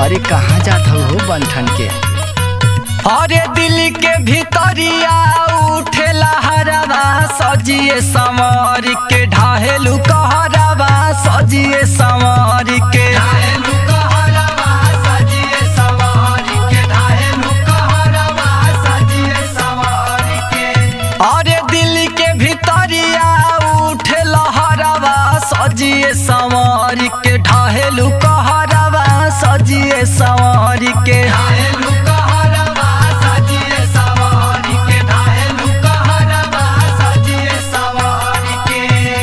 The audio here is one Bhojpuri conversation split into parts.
अरे कहाँ जात हो हो बंठन के अरे दिल के भीतरिया उठेला हरवा सजिए संवर के ढाहेलू कहरवा सजिए संवर के ढाहेलू कहरवा सजिए संवर के ढाहेलू कहरवा सजिए संवर के अरे दिल के भीतरिया उठे लहरवा सजिए संवर के ढाहेलू कहरवा सजिए संवर के ढाहेलू कहरवा सजिए संवर के ढाहेलू कहरवा सजिए संवर के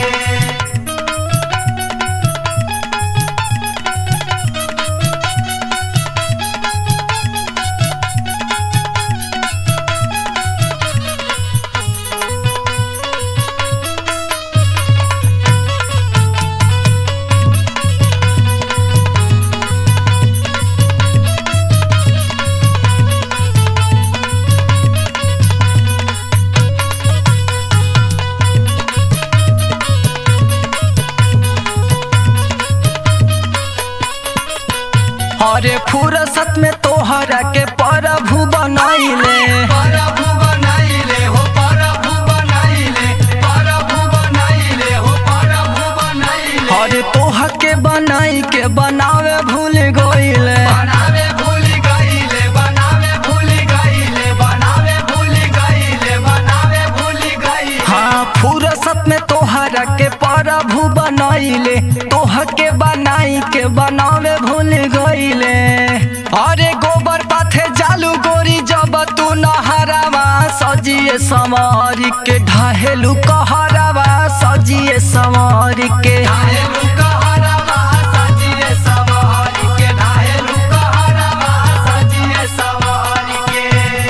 अरे फुरसत में तोहरा के प्रभु बनैले प्रभु बनैले हो प्रभु बनैले प्रभु बनैले हो प्रभु बनैले अरे तोह के बनाई के बनावे भूल गइले बनावे भूल गइले बनावे भूल गइले बनावे भूल गइले बनावे भूल गइले हाँ फुरसत में तोहरा के प्रभु बनैले तोह के बनाई के बनावे भूल गइले अरे गोबर पाथे जालू गोरी जब तू नहरावा सजिए समर के ढाहेलू कहरावा सजिए समर के ढाहेलू कहरावा सजिए समर के ढाहेलू कहरावा सजिए समर के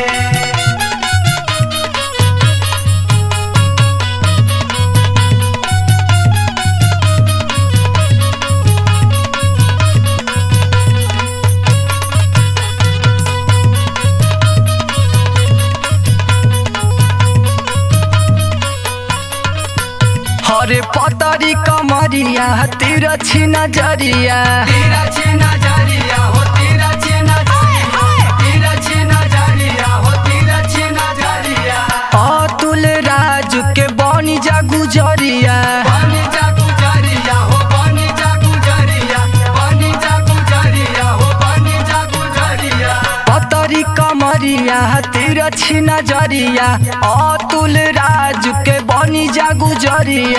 हरे पतरी कमरिया तेरा छी नजरिया तेरा छी नजरिया हो तेरा छी नजरिया तेरा छी नजरिया हो तेरा छी नजरिया अतुल राज के बनी जा गुजरिया बनी जा गुजरिया हो बनी जा गुजरिया बनी जा गुजरिया हो बनी जा गुजरिया पतरी कमरिया तेरा छी नजरिया अतुल राज के बनी जा गुजरिया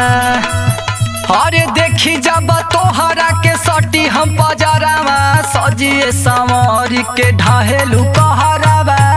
अरे देखी जब तोहरा के सटी हम पजरावा सजिए संवर के ढाहेलू कहरावा